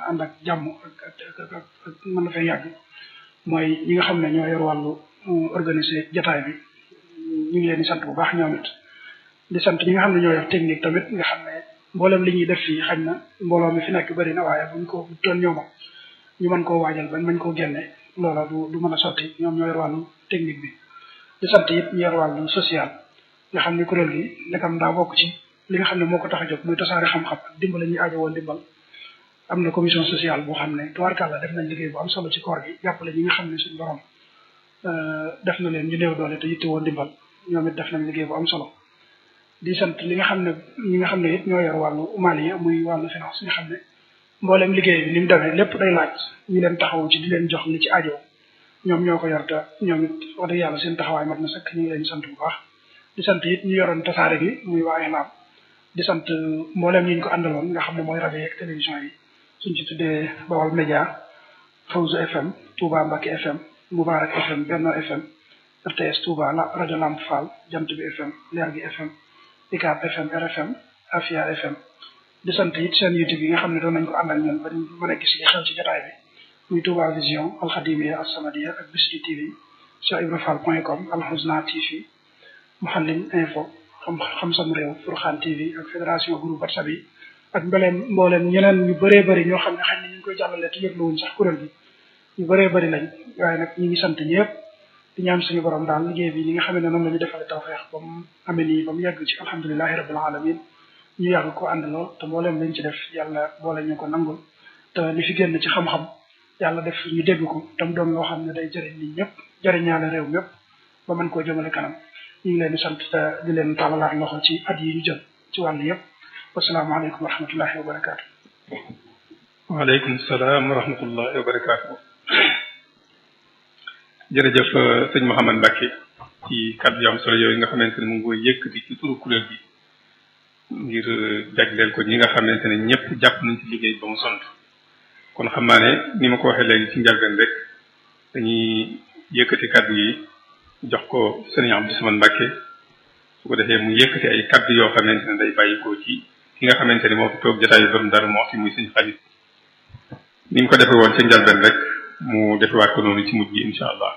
ànd ak jàmm ak ak ak mën na fay yàgg mooy ñi nga xam ne ñoo yor wàllu organiser jataay bi ñu ngi leen di sant bu baax ñoom it di sant ñi nga xam ne ñoo yor technique tamit nga xam ne mboolem li ñuy def fii xañ na mbooloo mi fi nekk bëri na waaye buñ ko toon ñooma ñu mën koo waajal bañ mañ koo génne loola du du mën a sotti ñoom ñoo yor wàllu technique bi di sant it ñu yor wàllu social nga xam ne kuréel gi ndekam daa bokk ci li nga xam ne moo ko tax a jóg muy tasaare xam-xam ak dimbale ñuy aajo woon dimbal am na commission sociale boo xam ne tubaarkàlla def nañ liggéey bu am solo ci koor gi jàppale ñi nga xam ne suñu borom def na leen ñu néew doole te yitte woon dimbal ñoom it def nañ liggéey bu am solo di sant li nga xam ne ñi nga xam ne it ñoo yor wàllu mali muy wàllu finance nga xam ne mboolem liggéey bi ni mu demee lépp day laaj ñu leen taxawu ci di leen jox li ci aajo ñoom ñoo ko yor te ñoom it wax dëgg yàlla seen taxawaay mat na sëkk ñu ngi leen sant bu baax di sant it ñu yoroon tasaare gi muy waa Ihlam di sant mboolem ñi ñu ko àndaloon nga xam ne mooy rajo yeeg télévision yi suñ ci tuddee Bawal Média Fawzu FM Touba Mbacké FM Moubarak FM Benno FM RTS Touba la rajo Lamp Fall Jant bi FM Leer gi FM ICAP FM RFM Afia FM di sant it seen YouTube yi nga xam ne doon nañ ko àndal ñoom ba mën a gis li xew ci jotaay bi muy Touba Vision Alkhadimiya As-Samadiyya ak Bichri TV Cheikh Ibra Fall point com Alhusna TV Mouhalim Info xam xam sam réew Furxaan TV ak fédération groupe WhatsApp yi ak mbooleem mbooleem ñeneen ñu bëree bëri ñoo xam ne xëy na ñu ngi koy jàllale te yëgluwuñ sax kuréel bi ñu bëree bëri lañ waaye nag ñu ngi sant ñëpp di ñaan suñu borom daal liggéey bi ñi nga xam ne noonu la ñu defale tawfeex ba mu amee nii ba mu yegg ci alhamdulilahi rabbil alamin ñu yàgg ko àndaloo te mbooleem lañ ci def yàlla boole ñu ko nangul te li fi génn ci xam-xam yàlla def ñu dégg ko tam doon loo xam ne day jëriñ nit ñëpp jëriñaale réew mépp ba mën koo jëmale kanam ñu ngi leen di sant te di leen tàllalaat loxo ci at yi ñu jël ci wàll yëpp wasalaamaaleykum wa rahmatullahi wa barakaatu. waaleykum salaam wa rahmatullahi wa barakaatu. jërëjëf sëñ Mouhamad Mbacke ci kàddu yu am solo yooyu nga xamante ne mu ngi koy yëkkati ci turu kuréel gi ngir jagleel ko ñi nga xamante ne ñëpp jàpp nañ ci liggéey ba mu sont kon xam naa ne ni ma ko waxee léegi ci njëlbeen rek dañuy yëkkati kàddu yi jox ko sëriñ Abdou Samane Mbacke su ko defee mu yëkkati ay kàddu yoo xamante ne day bàyyi ko ci ki nga xamante ne moo fi toog jotaay yu borom dara moo fi muy sëñ xalit ni mu ko defee woon ca njëlbeen rek mu defewaat ko noonu ci mujj gi incha allah.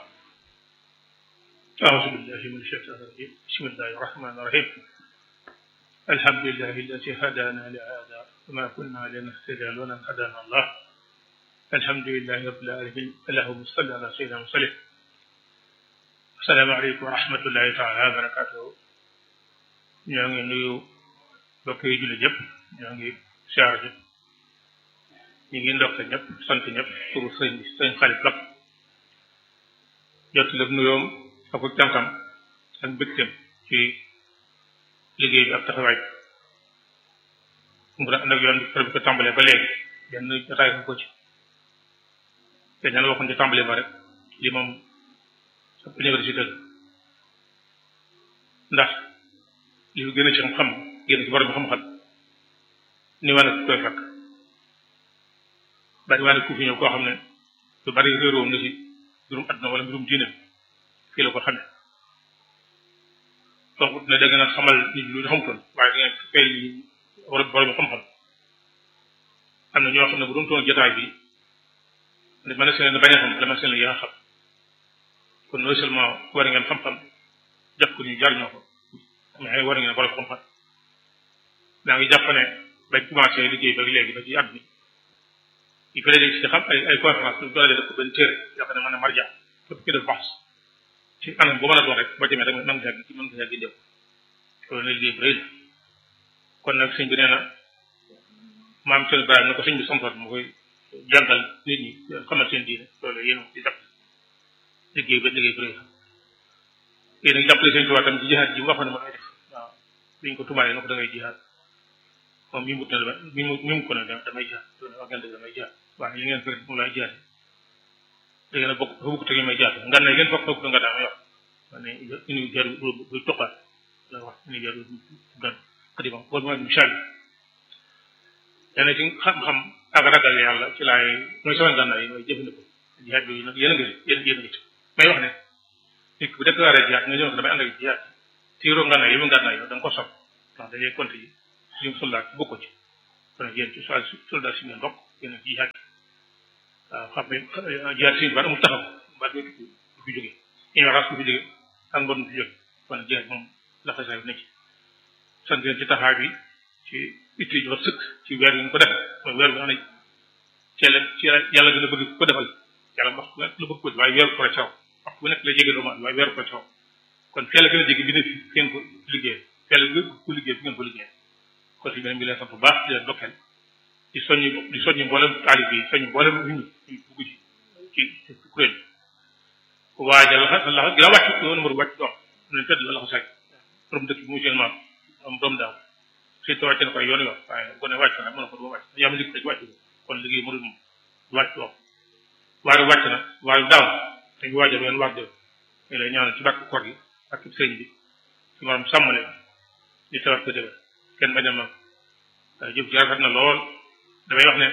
أعوذ بالله من الشيطان الرجيم بسم الله الرحمن الرحيم الحمد لله الذي هدانا لهذا وما كنا لنهتدي لولا أن هدانا الله الحمد لله رب العالمين اللهم صل على سيدنا وسلم السلام عليكم ورحمة الله تعالى وبركاته ñoo ngi nuyu mbokk yi jullit yëpp ñoo ngi siyaar ñëpp ñu ngi ndokk ñëpp sant ñëpp pour sëñ bi sëñ xarit lak jot la nuyoom ak cantam ak mbégteem ci liggéey bi ak taxawaay mu nag yoon bi ko tàmbalee ba léegi benn jotaay ko ci te ñaan waxoon ci tàmbalee ba rek li moom ab université la ndax li fi gën a ci xam-xam génn ci borom xam-xam ni waa ne koy fekk bari waa ne ku fi ñëw koo xam ne lu bari réeroom na ci mbirum àdduna wala mbirum diine fii la ko xamee donc ne da ngeen a xamal nit ñi lu ñu xamutoon waaye da ngeen fay ñu war borom xam-xam am na ñoo xam ne bu doon toon jotaay bi ne mën na seen bañ a xam la mën seen yéen a xam kon non seulement war ngeen xam-xam jox ko ñu jariñoo ko mais war ngeen borom xam-xam daa ngi jàpp ne bañ commencé liggéey ba léegi ba ci at bi il fallait léegi ci xam ay ay conférence lu doole def ko benn téere yoo xam ne mën a marja képp ki def baax ci anam bu mën a doon rek boo demee rek mën nga yàgg ci mën nga yàgg jëm loolu ne liggéey bu rëy la kon nag sëñ bi nee na maam seen Ibrahima na ko sëñ bi santoon mu koy jàngal nit ñi xamal seen diine loolu yéen di jàpp liggéey ba liggéey bu rëy la yéen nag jàppale seen tubaab tam ci jihaad ji mu waxoon ne ma lay def waaw biñ ko tumaale na ko da ngay jihaad moom mi mut na dama mi mu mi mu ko ne damay jihaad loolu wax ngeen dëgg damay jihaad waaye li ngeen fekk moom laay jihaad da ngeen a bokk dafa bokk te ngeen may jihaad ngan ne ngeen foog foog nga daa may wax ma ne inu jar bu toqaat la wax inu jar gan xadima wala mooy misaal yi ci xam-xam ak ragal yàlla ci laay mooy sama gànnaay yi mooy jëfandikoo jihaad yooyu nag yéen a ngi yéen yéen a ngi ci may wax ne nit ki bu déclaré jihaad nga ñëw ko damay ànd ak jihaad tiiroo ngànnaay yi mu ngànnaay yow da nga ko sob ndax dañuy compte yi ñu soldat bokko ci kon yéen ci soldat si ngeen bokk kenn ci yàgg waaw xam ne jaar si baat amul taxaw baat bi du fi jóge ignorance du fi jóge ak mbon du fi jóge kon jeex moom laxasaay bi nekk sant leen ci taxawaay bi ci itti ju sëkk ci weer bi ñu ko def mooy weer bi xam ne ci la ci la yàlla gën a bëgg ko defal yàlla wax la bëgg ko waaye weeru ko caw wax bu nekk la jege doomu waaye weeru ko caw kon fee la gën a jege bi ne fi ngeen ko liggéey fee la gën ko liggéey fi ngeen ko liggéey kon si beneen bi leen sant bu baax di leen dokkeel di soññi di soññi mboolem taalib bi soññi mboolem nit ñi ñu dugg ci ci ci kuréel bi waajal la la gën a wàcc numéro wàcc dox leen fedd la la ko sàcc borom dëkk bi mu seen maam am doom daaw suy te wàcc na koy yoon yoon waaye bu ko ne wàcc na mën na ko du wàcc yaa ma liggéey wàcc kon liggéey mënul moom wàcc dox waaye wàcc na waaye daaw dañu waajal leen waaj ñu lay ñaanal ci bàkk koor gi ak sëñ bi ci maanaam sàmmale di tawat ko déwén kenn bañ a mag jëf ji rafet na lool damay wax ne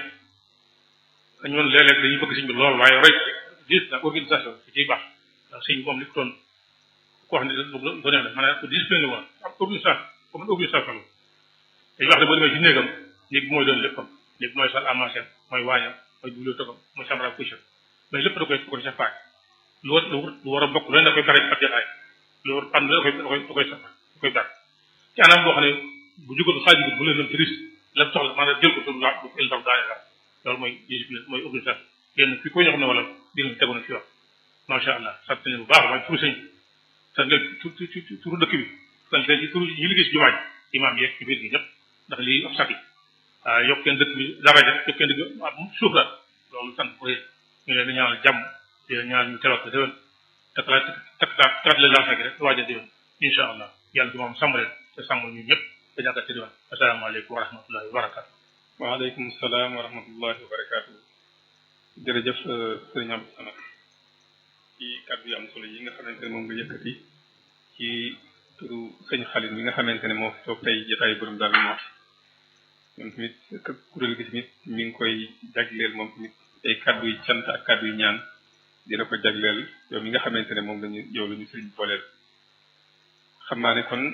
ñun léeg-léeg dañuy bëgg sëñ bi lool waaye roy dis na organisation ci ciy baax ndax sëñ bi moom li ko doon ko wax ne do neex na maanaam ko discipline la woon ak organisation comme organisation la dañuy wax ne boo demee ci néegam néeg bi mooy doon léppam néeg bi mooy salle à manger mooy waañam mooy bibliothèque am mooy chambre à coucher mais lépp da koy ko sa faay lu war lu war a bokk loolu da koy bari ak jotaay lu war am da koy da koy da koy da koy bari ci anam boo xam ne bu jugoon xaaju bu leen dem ci risque la soxla maanaam jël ko tur la il taw daane la loolu mooy discipline mooy organisation yéen fi ko ñoo xam ne wala di nga tegu na fi wax macha allah sant nañu bu baax waaye turu sëñ sant leen tur turu dëkk bi sant leen ci turu ñi liggéey si jumaa ji imaam yeeg ci biir gi ñëpp ndax lii ab sati waaw yokk kenn dëkk bi daraja yokk kenn dëkk bi suuf la loolu sant ko yéen ñu leen di ñaanal jàmm di leen ñaanal ñu teewaat ko déwén takk la takk takk takk la lancé gi rek waajal déwén incha allah yàlla ci moom sàmm leen te sàmm ñu ñëpp te jàkkaat ci déwén asalaamaaleykum wa rahmatullahi wa barakatu waaleykum salaam wa rahmatullahi wa barakaatu jërëjëf sëriñ Abdou Samad ci kàddu yu am solo yi nga xamante ne moom nga yëkkati ci turu sëñ Xalil mi nga xamante ne moo fi toog tey jotaay borom daal moo moom tamit kuréel gi tamit mi ngi koy jagleel moom tamit ay kàddu yu cant ak kàddu yu ñaan dina ko jagleel yow mi nga xamante ne moom lañu yow la ñu sëriñ booleel xam naa ne kon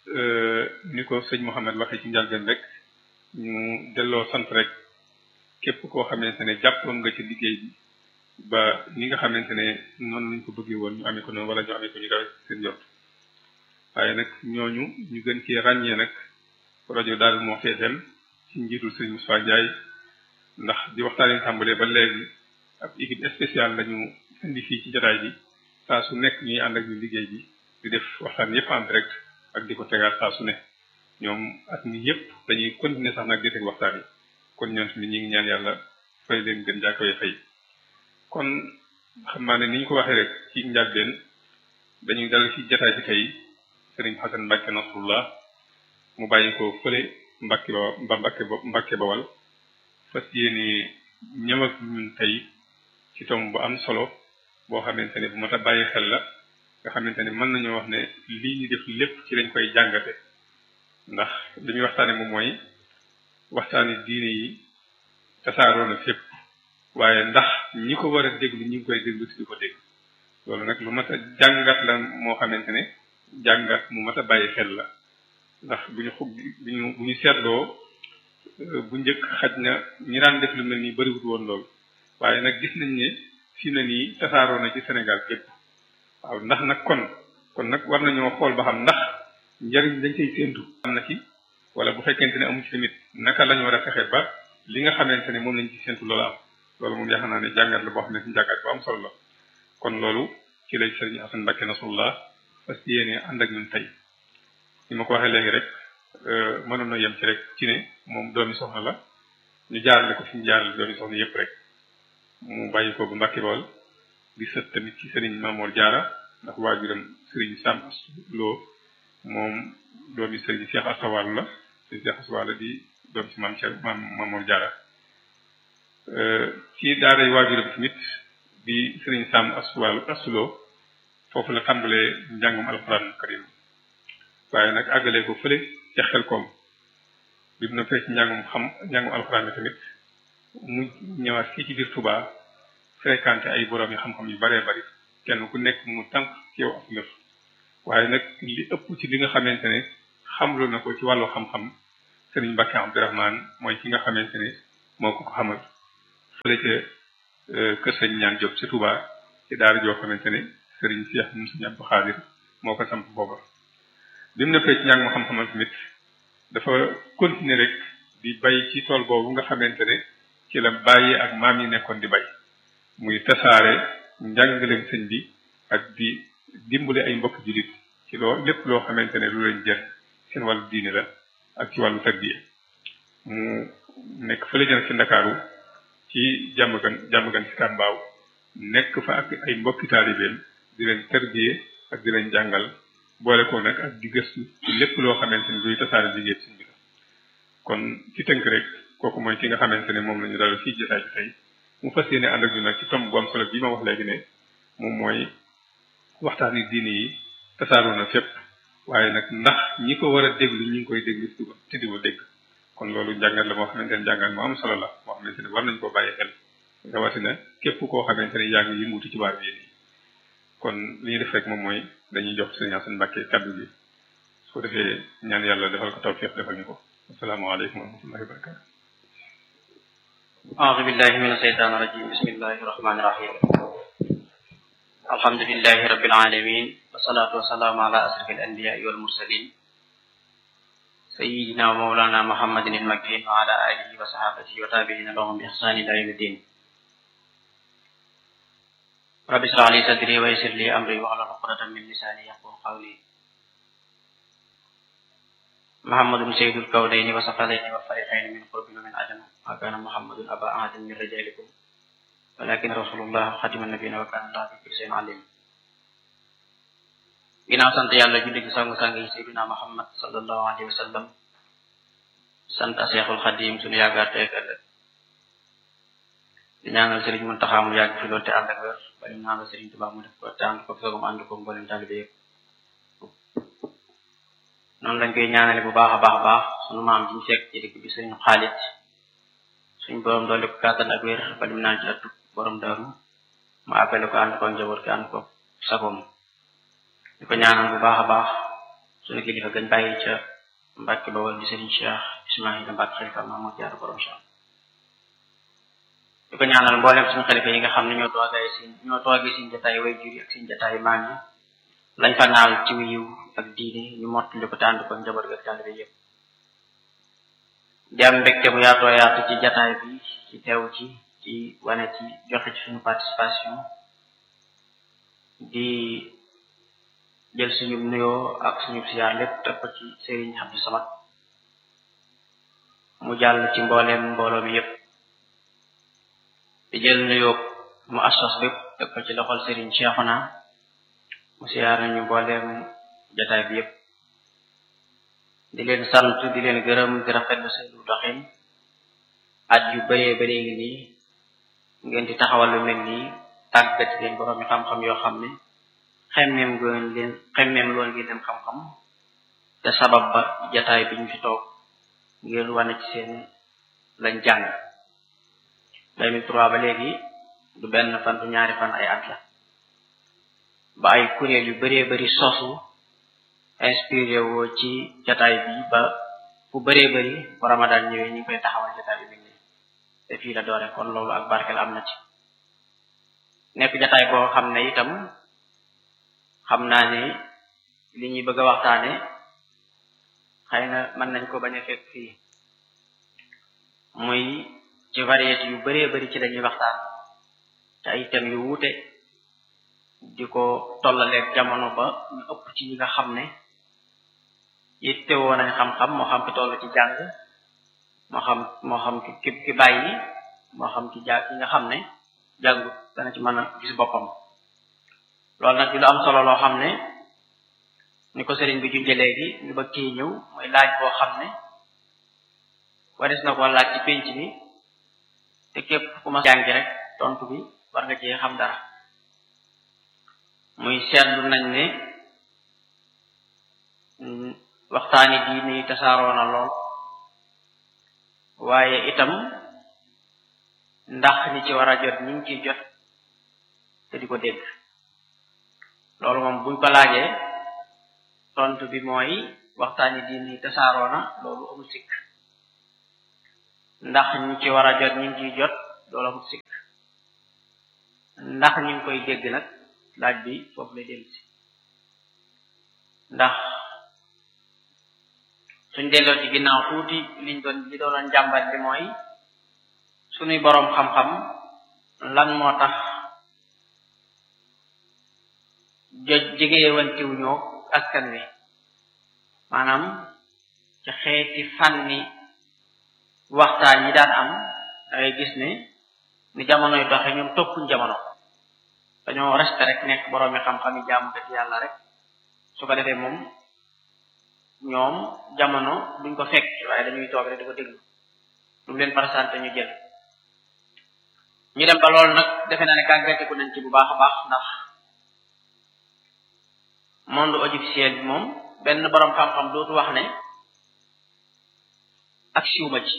ni ko sëñ Mouhamed waxee ci njàlbeen rek ñu delloo sant rek képp koo xamante ne jàppoon nga ci liggéey bi ba ni nga xamante ne noonu lañ ko bëggee woon ñu amee ko noonu wala ñu amee ko ñu kawe seen jot waaye nag ñooñu ñu gën cee ràññee nag rajo daal moo fee dem ci njiitul sëñ Moussa Ndiaye ndax di waxtaanee tàmbalee ba léegi ab équipe spéciale lañu indi fii ci jotaay bi saa su nekk ñuy ànd ak ñu liggéey bi di def waxtaan yépp en direct ak di ko tegaat saa su ne ñoom at mi yépp dañuy continuer sax nag di teg waxtaan yi kon ñoom tamit ñi ngi ñaan yàlla fay leen gën jàkkawee fay kon xam naa ne ni ñu ko waxee rek ci njàlbeen dañuy dal ci jotaay bi tey sëriñ Xasan Mbàkke Nasrullah mu bàyyi ko fële Mbàkke ba ba Mbàkke ba Mbàkke Bawal fas yéene ñëw ak ñun tey ci tomb bu am solo boo xamante ne bu mat a bàyyi xel la nga xamante ne mën nañoo wax ne lii ñu def lépp ci lañ koy jàngate ndax li ñuy waxtaane moom mooy waxtaani diine yi tasaaroo na fépp waaye ndax ñi ko war a déglu ñi ngi koy déglu ci di ko dégg loolu nag lu mat a jàngat la moo xamante ne jàngat mu mat a bàyyi xel la ndax bu ñu xub bu ñu bu ñu seetloo bu njëkk xaj na ñi daan def lu mel nii bëriwut woon loolu waaye nag gis nañ ne fi na nii tasaaroo na ci Sénégal gépp waaw ndax nag kon kon nag war nañoo xool ba xam ndax njariñ dañ koy séentu am na ci wala bu fekkente ne amu ci tamit naka lañu war a fexe ba li nga xamante ne moom lañ ci séentu loolu am loolu moom yaakaar naa ne jàngat la boo xam ne si jàngat bu am solo la kon loolu ci lay sëriñ Asan Mbàkke Nasrullah fas yéene ànd ak ñun tey ni ma ko waxee léegi rek mënoon na yem ci rek ci ne moom doomi soxna la ñu jaarale ko fi ñu jaarale doomi soxna yépp rek mu bàyyi ko bu Mbàkke Bawol di sët tamit ci sëriñ Mamoor Jaara ndax waajuram sëriñ Sam Lo moom doomi sëriñ Cheikh Asawal la sëriñ Cheikh Asawal di doom ci maam Cheikh maam Mamoor Jaara ci daaray waajuram tamit di sëriñ Sam Aswal Asulo foofu la tàmbalee njàngum alxuraan karim waaye nag àggalee ko fële ca xel koom bi mu noppee ci njàngum xam njàngum alxuraan bi tamit mu ñëwaat fii ci biir Touba fréquenté ay borom yi xam-xam yu baree bari kenn ku nekk mu tànk ci yow ak lëf waaye nag li ëpp ci li nga xamante ne xamlu na ko ci wàllu xam-xam sëriñ Mbàkke Abdourahmane mooy ki nga xamante ne moo ko ko xamal fële ca kër sëñ ñaan Diop ci Touba ci daara joo xamante ne sëriñ Cheikh moom sëñ Abdou Khadir moo ko samp booba bi mu nekkee ci ñàng ma xam-xamal tamit dafa continuer rek di bay ci tool boobu nga xamante ne ci la bàyyi ak maam yi nekkoon di bay muy tasaare njàngaleem sëñ bi ak di dimbale ay mbokk jullit ci loo lépp loo xamante ne lu leen jël seen wàllu diine la ak ci wàllu tarbiya mu nekk fële jël ci ndakaaru ci jàmm gan jàmm gan ci kàmbaaw nekk fa ak ay mbokki taalibeem di leen tarbiya ak di leen jàngal boole ko nag ak di gëstu ci lépp loo xamante ne luy tasaare liggéey sëñ bi la kon ci tënk rek kooku mooy ki nga xamante ne moom la ñu dalal fii jotaay bi tey mu fas yéene ànd ak ñu nag ci tomb bu am solo bi ma wax léegi ne moom mooy waxtaani diine yi tasaaroo na fépp waaye nag ndax ñi ko war a déglu ñi ngi koy déglu te di ko dégg kon loolu njàngat la moo xamante ne njàngat moo am solo la moo xamante ne war nañ koo bàyyi xel rawatina képp koo xamante ne yaa ngi yëngutu ci waar bi yi kon li ñuy def rek moom mooy dañuy jox sëñ Assane Mbacke kaddu gi su ko defee ñaan yàlla defal ko tawfiq defal ñu ko asalaamaaleykum wa rahmatullahi wa barakatu أعوذ بالله من الشيطان الرجيم بسم الله الرحمن الرحيم الحمد لله رب العالمين والصلاة والسلام على أشرف الأنبياء والمرسلين سيدنا ومولانا محمد المكين وعلى آله وصحابته وتابعين لهم بإحسان إلى يوم الدين رب اشرح لي صدري ويسر لي أمري واحلل عقدة من لساني يفقهوا قولي محمد سيد الكونين وثقلين والفريقين من قرب ومن عجم ما كان محمد أبا أحد من رجالكم ولكن رسول الله خاتم النبيين وكان الله بكل شيء عليم ginnaaw sant yàlla julli ci sangu-sang yi sayyidina Muhammad sallallahu alayhi wa sallam sant Seexul Xadim suñu yaakaar tey ak ëllëg di ñaanal Sëriñ Muntaxa mu yàgg fi loolu te ànd ak wér ba ñu ñaanal Sëriñ Tuubaa mu def ko te ànd ko soogum ànd ko mboolem taalibe yëpp noonu lañ koy ñaanale bu baax a baax a baax sunu maam ji ñu fekk ci dëkk bi sëriñ Xaalit suñ borom doole ko kàttan ak wér ba lim naan ci attu borom daaru mu appelé ko ànd ko njaboot ki ànd ko sagoom di ko ñaanal bu baax a baax suñu kilifa gën bàyyi ca Mbàkke Bawol di sëriñ Cheikh Ismaïla Mbàkke xalifa Mamadou Diarra borom Cheikh di ko ñaanal mboolem suñu xalifa yi nga xam ne ñoo toogee si ñoo toogee suñ jataay way jur ak suñ jataay maam yi lañ fa naal ci wiiw ak diine ñu mottali ko te ànd ko njaboot gi ak taalibe yëpp di am mbégte bu yaatoo yaatu ci jataay bi ci teew ci ci wane ci joxe ci suñu participation di jël suñu nuyoo ak suñu siyaar lépp teg ko ci Serigne Abdou Samad mu jàll ci mbooleem mbooloo mi yépp di jël nuyoo mu assos lépp teg ko ci loxol Serigne Cheikhouna mu siyaar nañu mbooleem jataay bi yépp di leen sant di leen gërëm di rafetlu seenu doxin at yu bëree bëree ngi nii ngeen di taxawal lu mel nii tàggat leen borom yi xam-xam yoo xam ne xemmeem goon leen xemmeem loon ngeen leen xam-xam te sabab ba jataay bi ñu fi toog ngeen wane ci seen lañ jàng 2003 ba léegi du benn fan du ñaari fan ay at la ba ay kuréel yu bëree bëri sosu inspiré woo ci jataay bi ba fu bëree bëri bu ramadan ñëwee ñu ngi koy taxawal jataay bi mel nii te fii la doore kon loolu ak barkel am na ci nekk jataay boo xam ne itam xam naa ne li ñuy bëgg a waxtaane xëy na mën nañ ko bañ a fekk fii muy ci variété yu bëree bëri ci lañuy waxtaan te ay thèmes yu wuute di ko tollaleeg jamono ba ñu ëpp ci ñi nga xam ne yitte woo nañ xam-xam moo xam ki toll ci jàng moo xam moo xam ki ki bàyyi moo xam ki ja ki nga xam ne jàngu dana ci mën a gis boppam loolu nag di lu am solo loo xam ne ni ko sëriñ bi junjee léegi ñu bëgg kii ñëw mooy laaj boo xam ne waris na ko laaj ci pénc mi te képp ku ma jàngi rek tontu bi war nga ci xam dara muy seetlu nañ ne waxtaani diine yi tasaaroo na lool waaye itam ndax ñi ci war a jot ñi ngi ciy jot te di ko dégg loolu moom buñ ko laajee tontu bi mooy waxtaani diine yi tasaaroo na loolu amul sikk ndax ñi ci war a jot ñi ngi ciy jot loola mu sikk ndax ñu ngi koy dégg nag laaj bi foofu lay dellu si ndax suñ delloo ci ginnaaw tuuti liñ doon li doonoon jàmbat bi mooy suñuy boroom xam-xam lan moo tax jo jegewantiwuñoo askan wi maanaam ci xeeti fànni waxtaan yi daan am da ngay gis ne ni jamonoy doxe ñoom toppuñ jamono dañoo resté rek nekk boroomi xam-xam yi jaamu dëkk yàlla rek su ko defee moom ñoom jamono duñ ko fekk waaye dañuy toog rek di ko déglu lu mu leen présenté ñu jël ñu dem ba loolu nag defe naa ne kàggatiku nañ ci bu baax a baax ndax monde audiovisuel bi moom benn boroom xam-xam dootu wax ne ak siwma ci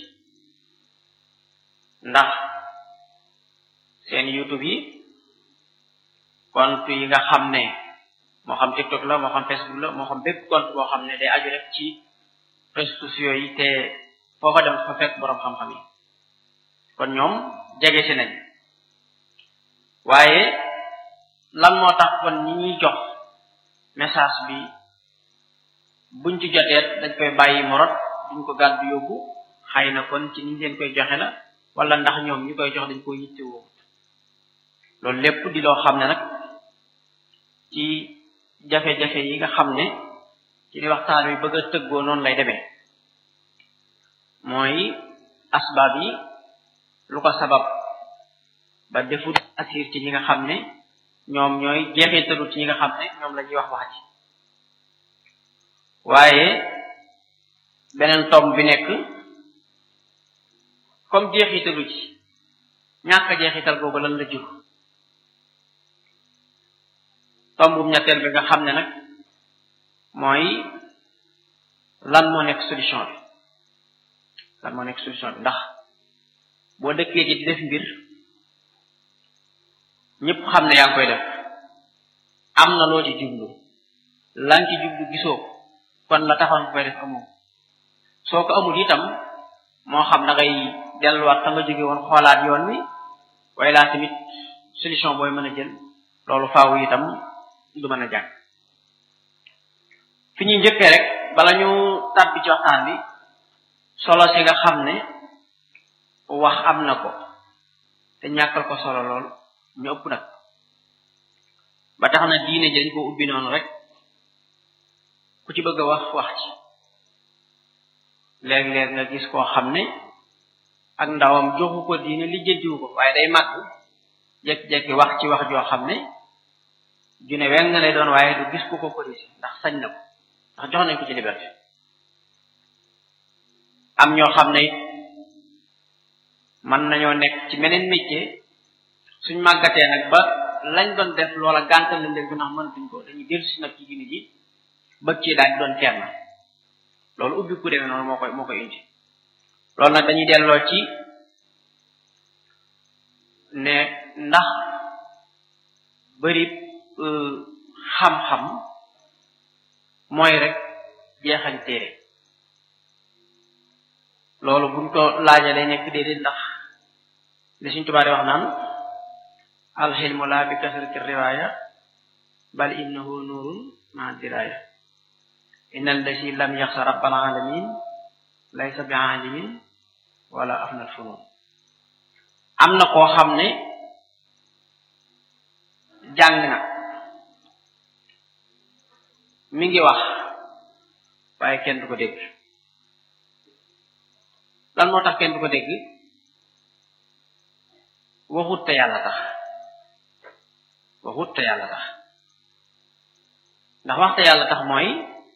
ndax seen youtube yi compte yi nga xam ne moo xam tiktok la moo xam facebook la moo xam bépp compte boo xam ne day aju rek ci réseaux sociaux yi te foofa dem fa fekk boroom xam-xam yi kon ñoom jege si nañ waaye lan moo tax kon ñi ñuy jox message bi buñ ci joteet dañ koy bàyyi mu rot duñ ko gàddu yóbbu xëy na kon ci niñ leen koy joxe la wala ndax ñoom ñu koy jox dañ koy yitte woo loolu lépp di loo xam ne nag ci jafe-jafe yi nga xam ne ci li waxtaan wi bëgg a tëggoo noonu lay demee mooy asbaab yi lu ko sabab ba defut assir ci ñi nga xam ne ñoom ñooy jeexitalu ci ñi nga xam ne ñoom la ñuy wax wax ji waaye beneen tomb bi nekk comme jeexitalu ci ñàkk a jeexital googu lan la jur tombum ñetteel bi nga xam ne nag mooy lan moo nekk solution bi lan moo nekk solution bi ndax boo dëkkee ci di def mbir ñëpp xam ne yaa ngi koy def am na loo ci jublu lan ci jublu gisoo kon la taxoon koy def amoo soo ko amul itam moo xam da ngay delluwaat fa nga jóge woon xoolaat yoon wi waaye laa tamit solution booy mën a jël loolu faaw itam du mën a jàng fi ñuy njëkkee rek bala ñu tàbbi ci waxtaan bi solo si nga xam ne wax am na ko te ñàkkal ko solo lool ñu ëpp nag ba tax na diine ji dañ ko ubbi noonu rek ku ci bëgg a wax wax ci léeg-léeg nga gis koo xam ne ak ndawam joxu ko diine lijjantiwu ko waaye day màgg jekki-jekki wax ci wax joo xam ne june weng na lay doon waaye du gis ku ko corrigé ndax sañ na ko ndax jox nañ ko ci liberté am ñoo xam ne mën nañoo nekk ci meneen métier suñ màggatee nag ba lañ doon def loola gàntal lañ leen ko ndax mënatuñ ko dañuy dellu si nag ci diine ji bëgg ci daal di doon kenn loolu ubbi ku demee noonu moo koy moo koy indi loolu nag dañuy delloo ci ne ndax bëri xam-xam mooy rek jeexañ téere loolu buñ ko laajee day nekk déedéet ndax li suñ tubaab di wax naan alxilmu laa bi kasrati riwaaya bal innahu nuurun ma diraaya inna allasi lam yaxsa rabbal alamin laysa bi alimin wala afnal funun am na koo xam ne jàng na mi ngi wax waaye kenn du ko dégg lan moo tax kenn du ko dégg waxut te yàlla tax waxut te yàlla tax ndax wax te yàlla tax mooy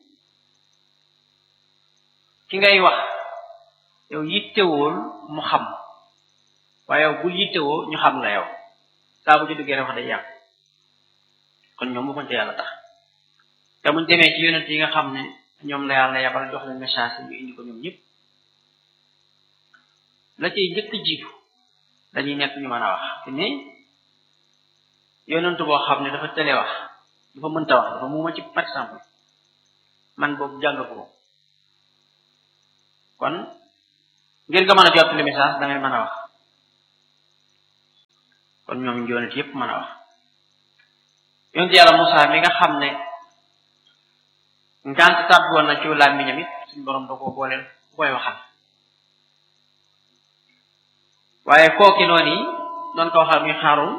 ki ngay wax yow yittewool mu xam waaye yow bul yittewoo ñu xam la yow saa bu ci duggee rek wax day yàq kon ñoom waxuñ te yàlla tax te muñ demee ci yonent yi nga xam ne ñoom la yàlla yabal jox leen message ñu indi ko ñoom ñëpp la ciy njëkk jiitu dañuy nekk ñu mën a wax te ne yonent boo xam ne dafa tële wax dafa mënta wax dafa muuma ci par exemple man boobu jàng ko kon ngir nga mën a jottali message da ngay mën a wax kon ñoom njoonit yépp mën a wax yonent yàlla Musaa mi nga xam ne ngant tàbbi woon na ci làmmiñam it suñ borom da ko booleel ku koy waxal waaye kooki noonu yi doon ko waxal muy xaaroon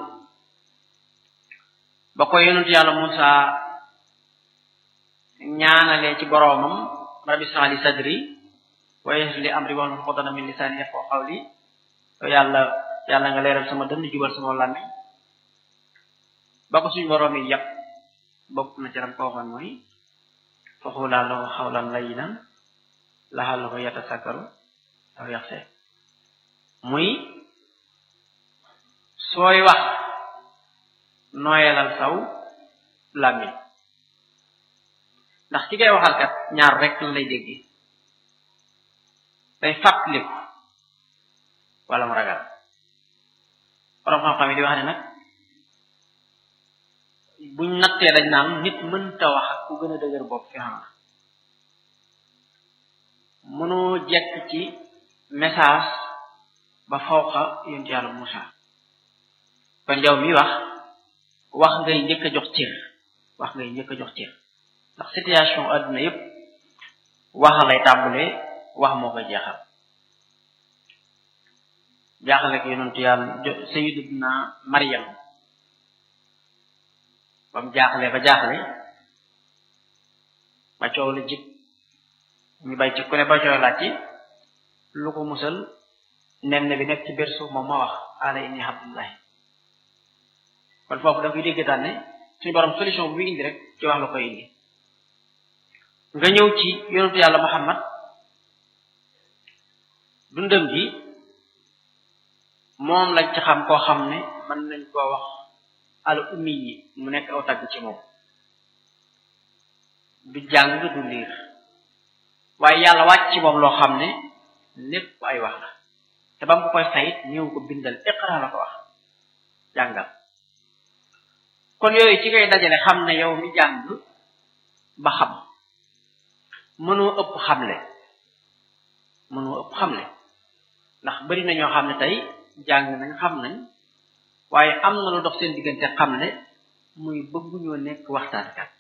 ba ko yonent yàlla Musaa ñaanalee ci boroomam rabbi ishrah li sadri wa yassir li amri wahlul uqdatan min lisaani yafqahu qawli yàlla yàlla nga leeral sama dënn jubal sama làmmiñ ba ko suñu boroom yi yàpp bokk na ci ram ko waxoon mooy faqulaa lahu qawlan layyinan la'allahu yatasakkaru aw yaxsha muy sooy wax nooyalal saw làmmiñ ndax ki ngay waxal kat ñaar rek la lay dégg day fàttaliku wala mu ragal borom xam-xam yi di wax ne nag buñ nattee dañ naan nit mënta wax ak ku gën a dëgër bopp fi xam na mënoo jekk ci message ba fawqa yonent yàlla Musaa kon yow mi wax wax ngay njëkk a jox cër wax ngay njëkk a jox cër ndax situation adduna yépp wax lay tàmbalee wax moo koy jeexal jaaxale ko yonentu yàlla sayyiduna Maryam ba mu jaaxle ba jaaxle ba coow la jib ñu bay ci ku ne ba coow laaj ci lu ko musal nen bi nekk ci biir suuf moom ma wax ala inni abdullahi kon foofu da koy dégg daan ne suñu borom solution bu muy indi rek ci wax la koy indi nga ñëw ci yonentu yàlla Muhammad dundam gi moom lañ ci xam koo xam ne mën nañ koo wax al ummi yi mu nekk aw tagg ci moom du jàng du liir waaye yàlla wàcc ci moom loo xam ne lépp ay wax la te ba mu ko koy sayit ñëw ko bindal iqra la ko wax jàngal kon yooyu ci ngay dajale xam ne yow mi jàng ba xam mënoo ëpp xamle mënoo ëpp xamle ndax bari na ñoo xam ne tey jàng nañ xam nañ waaye am na lu dox seen diggante xamle muy bëgguñoo nekk waxtaankat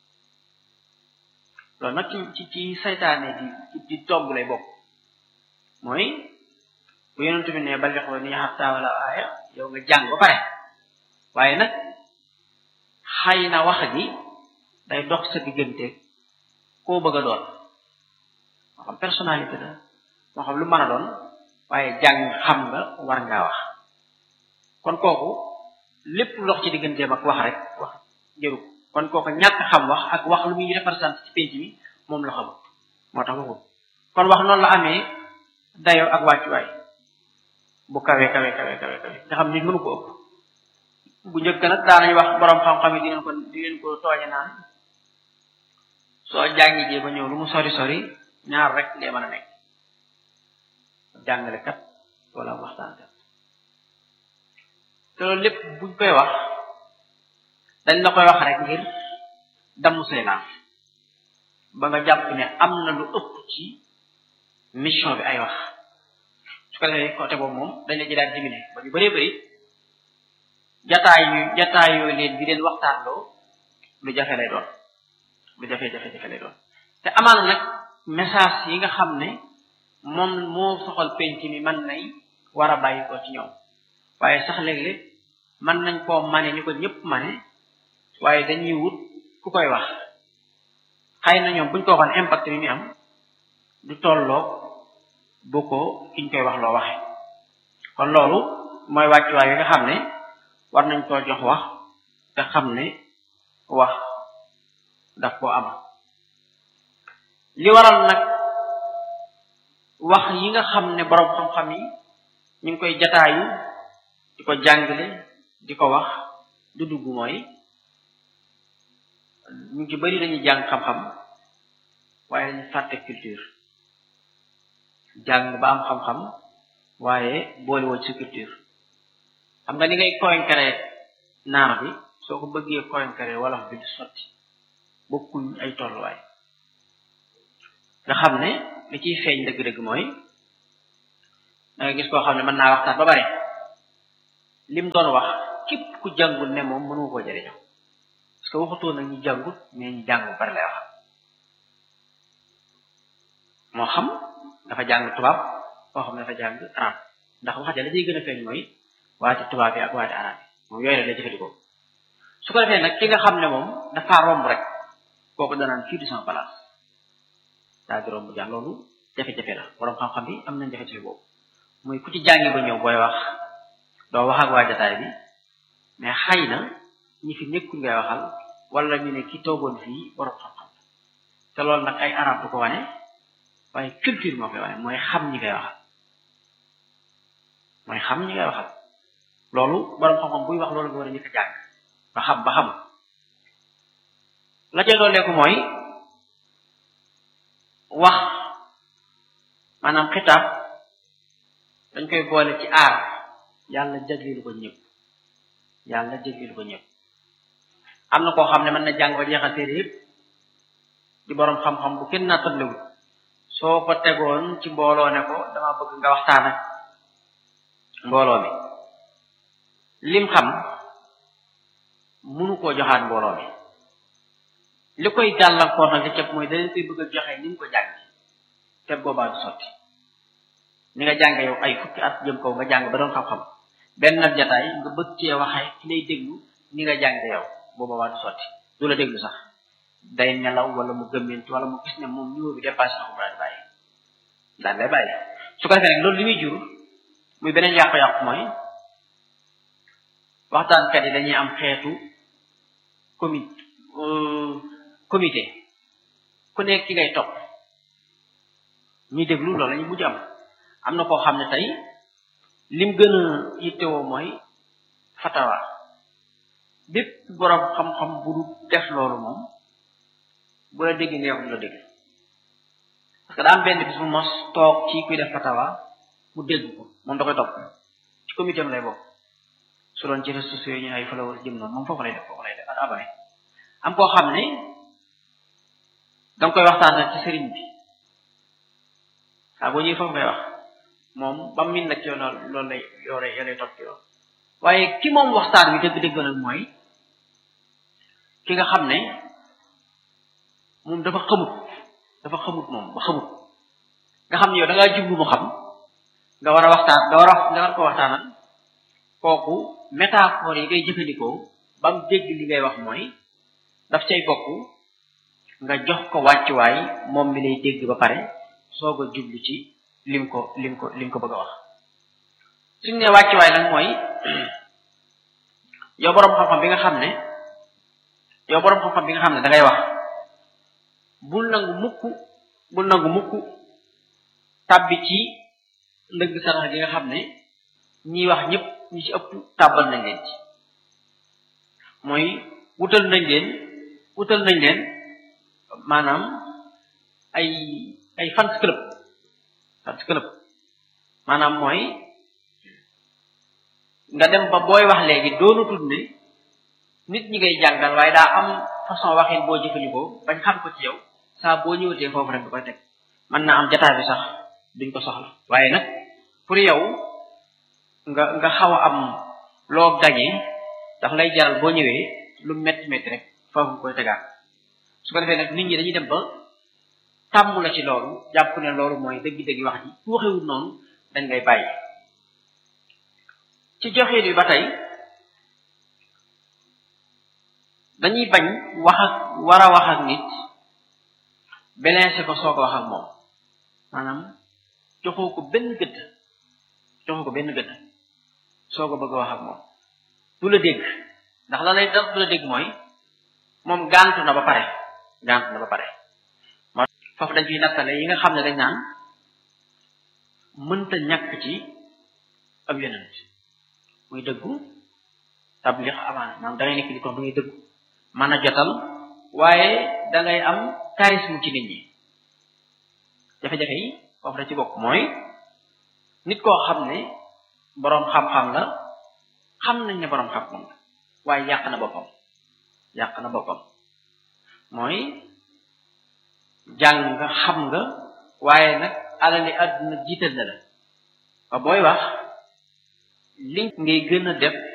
loolu nag ci ci ci saytaane di di togg lay bokk mooy bu yonent bi ne balixoo ni xatta wala aaya yow nga jàng ba pare waaye nag xay na wax gi day dox sa diggante koo bëgg a doon moo xam personnalité la moo xam lu mën a doon waaye jàng xam nga war ngaa wax kon kooku lépp lox ci digganteem ak wax rek wax jëru kon kooku ñàkk xam wax ak wax lu muy représenté ci penc mi moom la xamul moo tax waxul kon wax noonu la amee dayoo ak wàccuwaay bu kawe kawe kawe kawe kawe nga xam nit mënu ko ëpp bu njëkk nag daanañu wax borom xam-xam yi di leen ko di leen ko tooñe naan soo jàngi jee ba ñëw lu mu sori sori ñaar rek lee mën a nekk jàngalekat wala waxtaankat te loolu lépp buñ koy wax dañ la koy wax rek ngir damm say laaf ba nga jàpp ne am na lu ëpp ci mission bi ay wax su ko defee côté boobu moom dañ la jëlaat dimine ba ñu bëree bëri jataay yu jataay yooyu leen di leen waxtaanloo lu jafe lay doon lu jafe-jafe-jafe lay doon te amaana nag message yi nga xam ne moom moo soxal penc mi mën nay war a bàyyi ko ci ñoom waaye sax léeg-léeg mën nañ koo mane ni ko ñëpp mane waaye dañuy wut ku koy wax xëy na ñoom buñ ko waxoon impact bi mi am du tolloo bu ko kiñ koy wax loo waxe kon loolu mooy wàccuwaay yi nga xam ne war nañ koo jox wax te xam ne wax daf koo am li waral nag wax yi nga xam ne boroom xam-xam yi ñu ngi koy jataayu di ko jàngale di ko wax du dugg mooy ñu ci bari dañuy jàng xam-xam waaye dañu fàtte culture jàng ba am xam-xam waaye boole woo ci culture xam nga ni ngay koynkare naar bi soo ko bëggee koynkare wolof bi du sotti bokkuñ ay tolluwaay nga xam ne li ciy feeñ dëgg-dëgg mooy da nga gis koo xam ne mën naa waxtaan ba bare lim doon wax képp ku jàngul ne moom mënu koo jëriñoo parce que waxutoo nag ñu jàngut mais ñu jàng bu bari lay wax moo xam dafa jàng tubaab moo xam dafa jàng arab ndax wax ja la ciy gën a feeñ mooy waati tubaab yi ak waati arab yi moom yooyu la lay jëfandikoo su ko defee nag ki nga xam ne moom dafa romb rek kooku danaan fii du sama place daa di romb jàng loolu jafe-jafe la borom xam-xam bi am nañ jafe-jafe boobu muy ku ci jàngi ba ñëw booy wax doo wax ak waa jataay bi mais xëy na ñi fi nekkul ngay waxal wala ñu ne ki toogoon fii borom xam-xam te loolu nag ay arab du ko wane waaye culture moo koy wane mooy xam ñi ngay waxal mooy xam ñi ngay waxal loolu borom xam-xam buy wax loolu nga war a njëkk a jàng ba xam ba xam la ca dooleeku mooy wax maanaam xitaab dañ koy boole ci aar yàlla jagleelu ko ñëpp yàlla jagleelu ko ñëpp am na koo xam ne mën na jàng ba jeexal téere yëpp di boroom xam-xam bu kenn naa tëblewul soo ko tegoon ci mbooloo ne ko dama bëgg nga waxtaan ak mbooloo mi lim xam munu koo joxaat mbooloo mi li koy gàllankoor nag li cëpp mooy da leen koy bëgg a joxe ni mu ko jàng te boobaa du sotti ni nga jàng yow ay fukki at jëm kaw nga jàng ba doon xam-xam benn nag jataay nga bëgg cee waxee ki lay déglu ni nga jàng yow boobaa du sotti du la déglu sax day nelaw wala mu gëmmentu wala mu gis ne moom niveau bi dépassé na ko daal di bàyyi daal day bàyyi su ko defee nag loolu li muy jur muy beneen yàqu-yàqu mooy waxtaankat yi dañuy am xeetu comi comité ku nekk ki ngay topp ñuy déglu loolu la ñu mujj am am na koo xam ne tey lim gën a yittewoo mooy fatawa bépp borom xam-xam bu du def loolu moom bu la dégg nga wax du la dégg parce que daa am benn bis bu mos toog ci kuy def fatawa mu dégg ko moom da koy topp ci comité am lay bokk su doon ci réseaux sociaux yi ñu ay followers jëm noonu moom foofu lay def foofu lay def ak abonné am koo xam ne danga koy waxtaan ci sëriñ bi saa boo ñëwee foofu ngay wax moom ba min nag ci yoon loolu lay yoo lay yoo lay topp ci yoon waaye ki moom waxtaan wi dëgg-dëgg nag mooy ki nga xam ne moom dafa xamut dafa xamut moom ba xamut nga xam ne yow da ngaa jublu mu xam nga war a waxtaan nga war a nga war ko waxtaanal kooku métaphore yi ngay jëfandikoo ba mu dégg li ngay wax mooy daf cay bokk nga jox ko wàccuwaay moom mi lay dégg ba pare soog a jublu ci lim ko lim ko lim ko bëgg a wax suñ ne wàccuwaay nag mooy yow boroom xam-xam bi nga xam ne yow boroom xam-xam bi nga xam ne da ngay wax bul nangu mukk bul nangu mukk tàbbi ci ndëgg sarax gi nga xam ne ñiy wax ñëpp ñi ci ëpp tàbbal nañ leen ci mooy wutal nañ leen wutal nañ leen maanaam ay ay fans club fans club maanaam mooy nga dem ba booy wax léegi doonatul ne nit ñi ngay jàngal waaye daa am façon waxin boo jëfandikoo bañ xam ko ci yow saa boo ñëwatee foofu rek du koy teg mën naa am jataay bi sax duñ ko soxla waaye nag pour yow nga nga xaw a am loo gañee daf lay jaral boo ñëwee lu métti métti rek foofu nga koy tegaat su ko defee nag nit ñi dañuy dem ba tàmm la ci loolu jàpp ne loolu mooy dëgg-dëgg wax ji ku waxewul noonu dañ ngay bàyyi ci joxin bi ba tey dañuy bañ wax ak war a wax ak nit belencé ko soog a wax ak moom maanaam joxoo ko benn gëdd joxoo ko benn gëdd soog a bëgg a wax ak moom du la dégg ndax la lay daf du la dégg mooy moom gàntu na ba pare gàntu na ba pare moo foofu dañ fiy nattale yi nga xam ne dañ naan mënta ñàkk ci ab yonent muy dëggu tablix amaana maanaam da ngay nekk di ko da ngay dëggu mën a jotal waaye da ngay am charisme ci nit ñi jafe-jafe yi foofu da ci bokk mooy nit koo xam ne boroom xam-xam la xam nañ ne boroom xam-xam la waaye yàq na boppam yàq na boppam mooy jàng nga xam nga waaye nag alali àdduna jiital na la ba booy wax li ngay gën a def